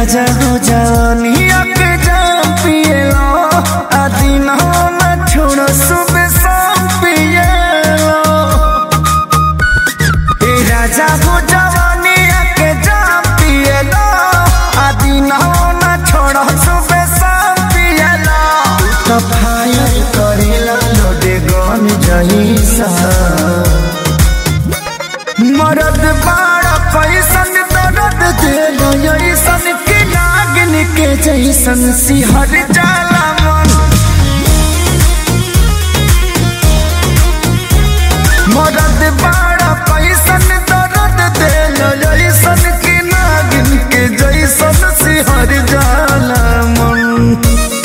राजा हो जवानिया के जाम पिएलो आदि ना न छोड़ो सुबह शाम पिएलो ए राजा हो जवानिया के जाम पिएलो आदि ना न छोड़ो सुबह शाम पिएलो तो फायर करेला लोडे गन जहिसा मरद बाड़ा पैसन दर्द देलो ऐसन के नागिन के जैसन सिहर जाला मन मरद बाड़ा पैसन दर्द देलो ऐसन के नागिन के जैसन सिहर जाला मन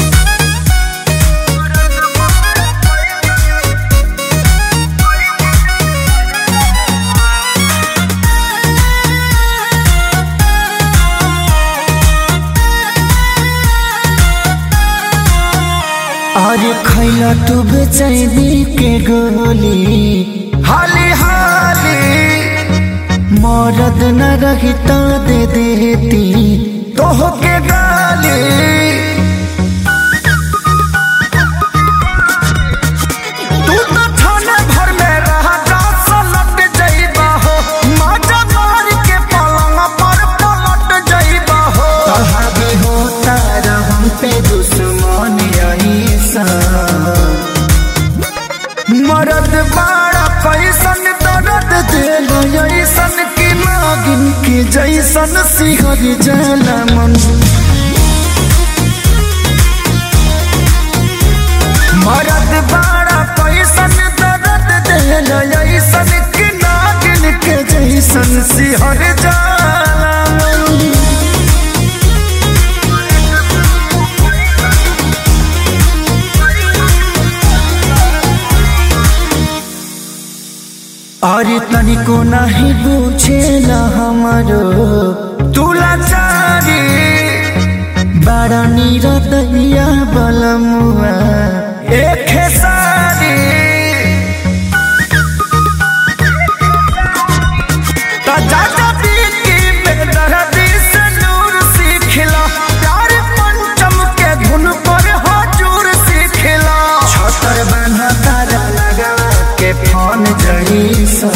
और खैला तू बेचैनी के गोली हाली हाली मरद न रही तो दे देती तोह के गाली तू तो थाने भर में रहा रात लट जाइबा हो माजा मार के पलंग पर पलट जाइबा हो कहाबे होता रहम पे दुश्मन ऐसा मरद बाड़ा पैसन दर्द दिल ऐसन की नागिन के जैसन सिहर जला मन मरद बाड़ा पैसन दर्द दिल ऐसन की नागिन के जैसन सिहर जाला मन अरे तनिको नहीं बुझेला हमारो तुला चारी बड़ा निरदैया बलमुआ एक सारी तो चाचा पीकी बेदर्दी से नूर सीखला प्यार पंचम के धुन पर हजूर सीखला छतर बना तारा लगा के फोन जईसा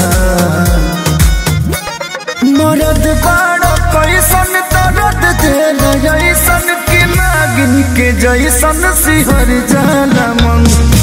मरद बाड़ो कैसन दर्द देल जैसन की नागिन के जैसन सिहर जाला मन